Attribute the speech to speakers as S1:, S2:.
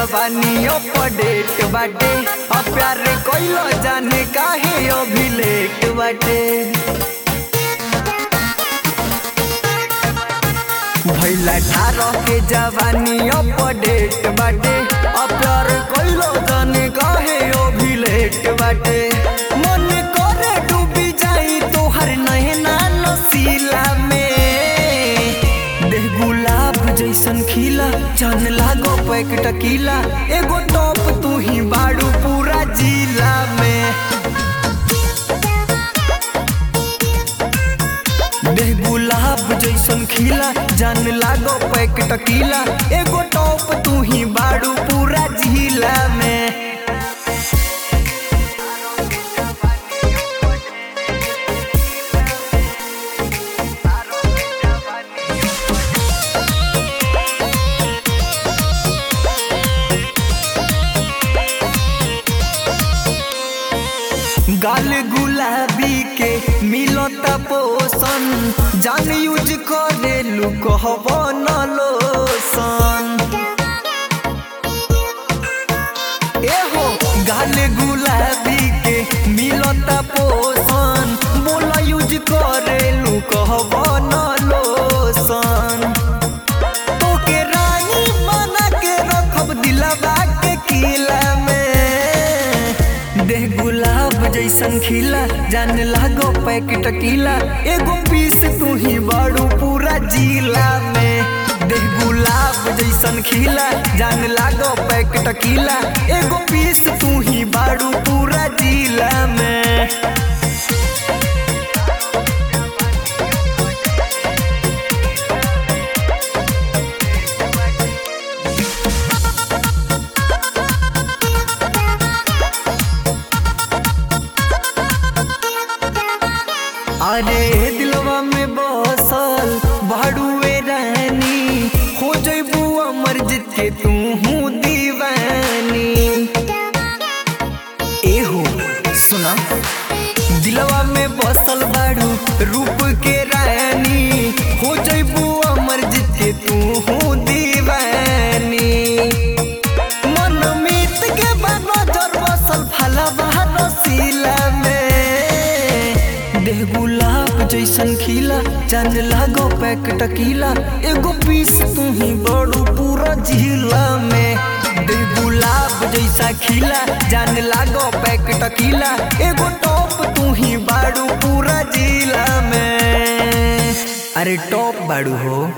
S1: जवानी अपडेट बाटे अब प्यार कइलो जाने काहे अभी लेट बाटे भैला ठारह के जवानी अपडेट बाटे अब प्यार कइलो जाने काहे अभी लेट बाटे मन करे डूबी जाई तोहर नैना नसीला में देह गुलाब जैसन खिला चांद लागो पैक टकीला एगो टॉप तू ही बाड़ू पूरा जिला में देह गुलाब जैसन खिला जान लागो पैक टकीला एगो टॉप तू ही बाड़ू पूरा जिला में गाल गुलाबी के मिलता पोषण जान यूज करे लू कहब न लोसन एहो गाल गुलाबी के मिलता पोषण बोला यूज करे लू कहब न लोसन तोके रानी बना के रखब दिलवा के किला में देह गुलाब जैसन खिला जान लागो पैक टकीला एगो पीस तू ही बाड़ू पूरा जिला में देह गुलाब जैसन खिला जान लागो पैक टकीला एगो पीस तू ही बाड़ू पूरा जिला में अरे दिलवा में बसल भाड़ुए रानी हो जइबू अमर जीत के तू हूँ दीवानी एहो सुना दिलवा में बसल बाड़ू रूप के रानी हो जइबू अमर जीत के तू हूँ दीवानी मन मीत के बाद नजर बसल फलवा रसीला में देह गुलाब जैसन खिला चांद लागो पैक टकीला एगो पीस तू ही बड़ू पूरा जिला में देह गुलाब जैसा खिला जान लागो पैक टकीला एगो टॉप तू ही बाड़ू पूरा जिला में अरे टॉप बाड़ू हो